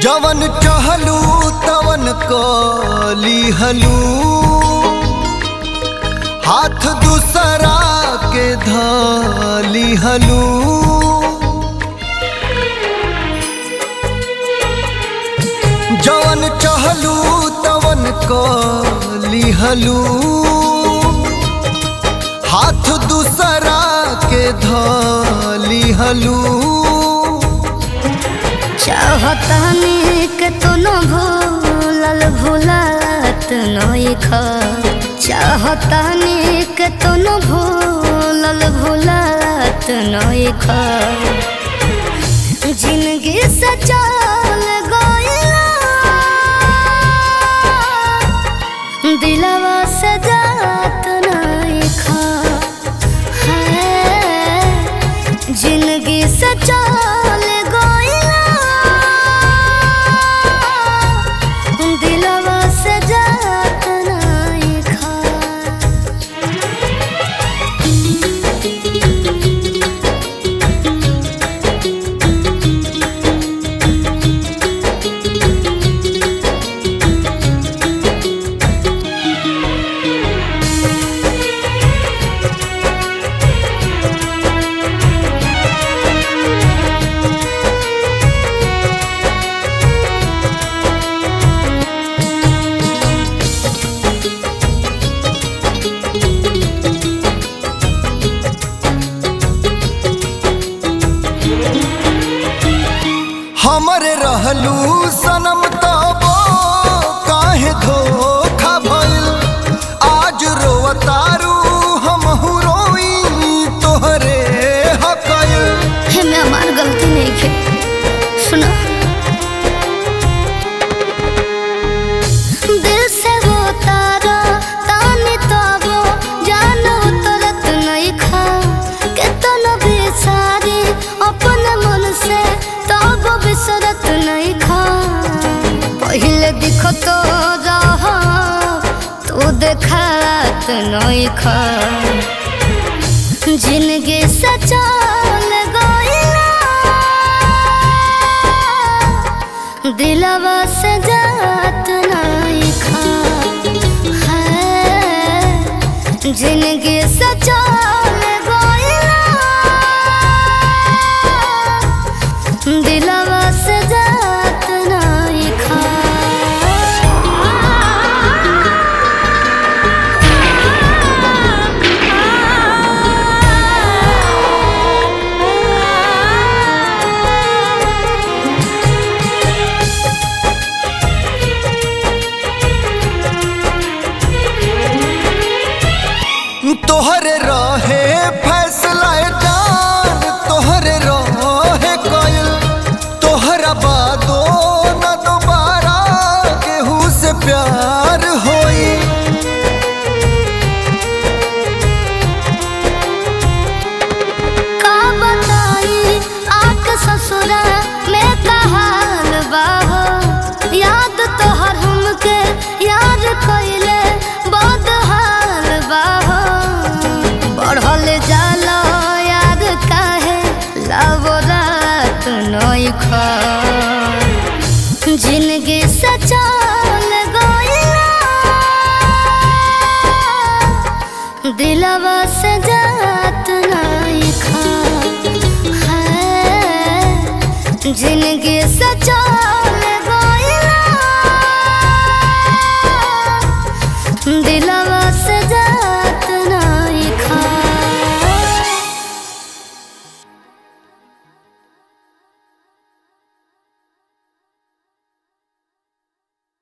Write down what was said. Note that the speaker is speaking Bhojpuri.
जवन चहलू तवन कली हलू हाथ दूसरा के धली हलू जवन चहलू तवन कली हलू हाथ दूसरा के धली हलू चाहतानी के तो न भूलल भूलत नइख चाहतानी के तो न भूलल भूलत नइख जिंदगी से चल गइला दिलवा से जात नइख है जिंदगी से चल गइला दिलवा से जात नइखा हमरे रहलू सनम तबो काहे धोखा भइल आज रोवतारू हमहू रोई तोहरे हकल हे मैं हमार गलती नहीं खे सुनो दिल से वो तारा तानी तबो जानो तरत नहीं खा केतन बेचारी अपन मन से तब बिसरत नहीं खा पहले दिखो तो रह तू देखात नहीं खा जिंदगी से चल गइला दिलवा से जात नहीं खा है जिंदगी से चल गइला दिलवा से जात नहीं खा तोहरे रहे फैसला जान तोहरे रहे कइल तोहरा बादो न दोबारा केहू से प्यार होई का बताई आके ससुरा में कहाल बाहो याद तोहर हमके याद कइले बहुत हाल बाहो बढ़ल जाला याद काहे लावो रात नई खा जिंदगी से चल गइला दिलवा से जात नहीं खा है जिंदगी से चल गइला दिल